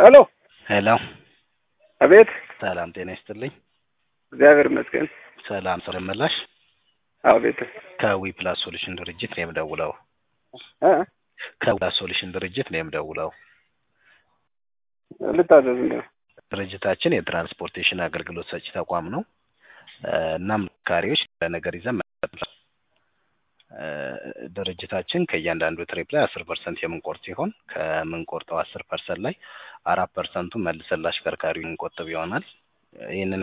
ሄሎ ሄሎ አቤት። ሰላም ጤና ይስጥልኝ። እግዚአብሔር ይመስገን። ሰላም ሰው መላሽ አቤት። ከዊ ፕላስ ሶሉሽን ድርጅት ነው የምደውለው። እ ከዊ ፕላስ ሶሉሽን ድርጅት ነው የምደውለው። ልታዘዝ እንደ ድርጅታችን የትራንስፖርቴሽን አገልግሎት ሰጪ ተቋም ነው። እ እናም ካሪዎች ለነገር ይዘን መጥተናል። እ ድርጅታችን ከእያንዳንዱ ትሪፕ ላይ አስር ፐርሰንት የምንቆርጥ ሲሆን ከምንቆርጠው አስር ፐርሰንት ላይ አራት ፐርሰንቱን መልሰን ለአሽከርካሪው እንቆጥብ ይሆናል። ይህንን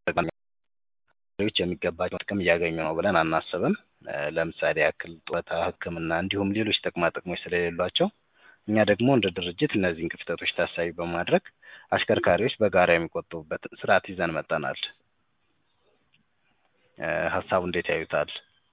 ዎች የሚገባቸው ጥቅም እያገኙ ነው ብለን አናስብም። እ ለምሳሌ ያክል ጡረታ፣ ሕክምና እንዲሁም ሌሎች ጥቅማ ጥቅሞች ስለሌሏቸው እኛ ደግሞ እንደ ድርጅት እነዚህን ክፍተቶች ታሳቢ በማድረግ አሽከርካሪዎች በጋራ የሚቆጥቡበት ስርዓት ይዘን መጠናል። እ ሀሳቡ እንዴት ያዩታል?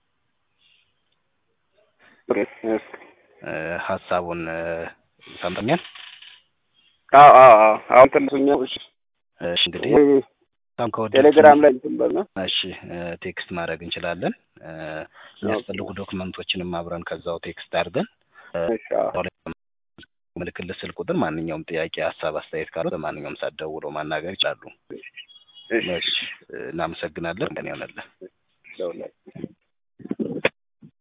እ ሀሳቡን እ ሰምተኛል? አዎ አዎ አዎ አሁን ትንሱኛው እሺ እሺ እንግዲህ ወይ በጣም ከወደድኩት ቴሌግራም ላይ እንትን በል ነው። እሺ እ ቴክስት ማድረግ እንችላለን። እ የሚያስፈልጉ ዶክመንቶችንም አብረን ከዛው ቴክስት አድርገን እ እሺ አዎ ምልክት ስልክ ቁጥር ማንኛውም ጥያቄ፣ ሀሳብ፣ አስተያየት ካለው በማንኛውም ሰዓት ደውለው ማናገር ይችላሉ። እሺ እሺ እ እናመሰግናለን። ቀን ይሆነልን። ደውላለሁ።